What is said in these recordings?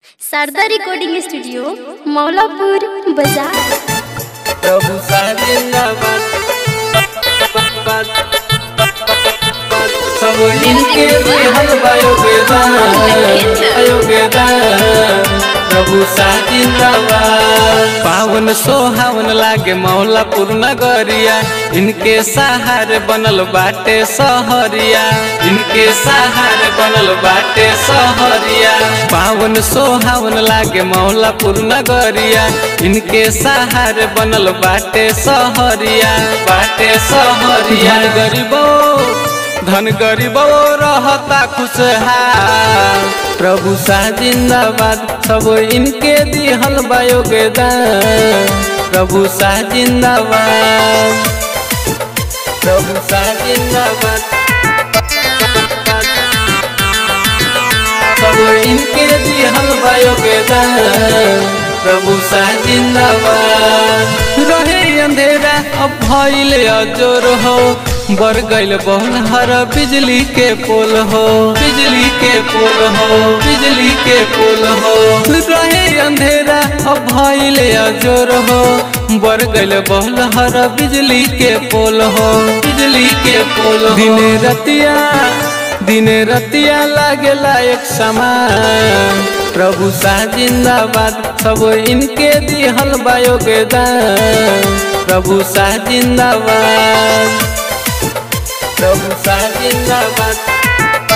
Sharda recording studio Maulapur बाजार प्रभु सा जिंदाबाद सब इनके हल योगदान योगदान प्रभु सा जिंदाबाद पावन सोहावन लागे मौलापुर नगरिया इनके सहारे बनल बाटे सहरिया इनके सहारे बनल बाटे सहरिया पावन सोहावन लागे मौलापुर नगरिया इनके सहारे बनल बाटे सहरिया बाटे सहरिया गरीबो धन गरीबो रहता खुशहाल प्रभु सा जिंदाबाद सब इनके दिहल बा योगदान प्रभु सा जिंदाबाद प्रभु सा जिंदाबाद सब इनके दिहल बा योगदान प्रभु सा जिंदाबाद रहे अंधेरा अब भइल अजोर हो बर गइल बहुल हर बिजली के पोल हो बिजली के पोल हो बिजली के पोल हो रहे अंधेरा अब भइल अजोर हो बर गइल बहुल हर बिजली के पोल हो बिजली के पोल हो दिन रतिया दिन रतिया लागेला एक समान प्रभु सा जिंदाबाद सब इनके दिहल बा योगदान प्रभु सा जिंदाबाद प्रभु सा जिंदाबाद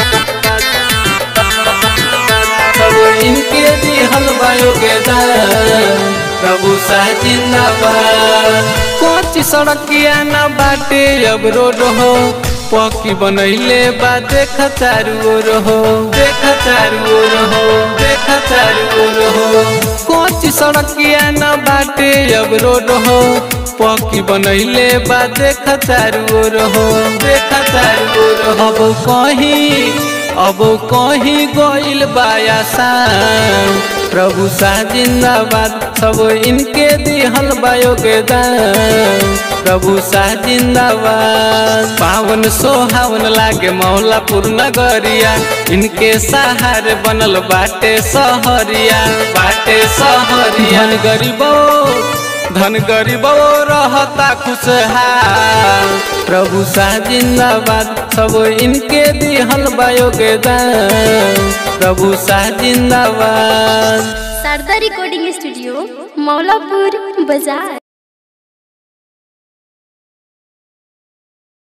सब इनके दिहल बा योगदान प्रभु सा जिंदाबाद कोच सड़किया न बाटे अब रोड हो पकी बनैले बा देख चारू ओर हो देख चारू ओर हो देख चारू ओर हो कोच सड़किया न बाटे अब रोड हो पकी बनैले बा देख चारू ओर हो देख चारू ओर हो अब कहीं अब कहीं गइल बायासान प्रभु सा जिंदाबाद सब इनके दिहल बा योगदान प्रभु सा जिंदाबाद पावन सोहावन लागे मौलापुर नगरिया इनके सहारे बनल बाटे सहरिया बाटे सहरिया धन गरीबो धन गरीबो रहता खुशहाल प्रभु सा जिंदाबाद सब इनके दिहल बा योगदान प्रभु सा जिंदाबाद शारदा रिकॉर्डिंग स्टूडियो मौलापुर बाजार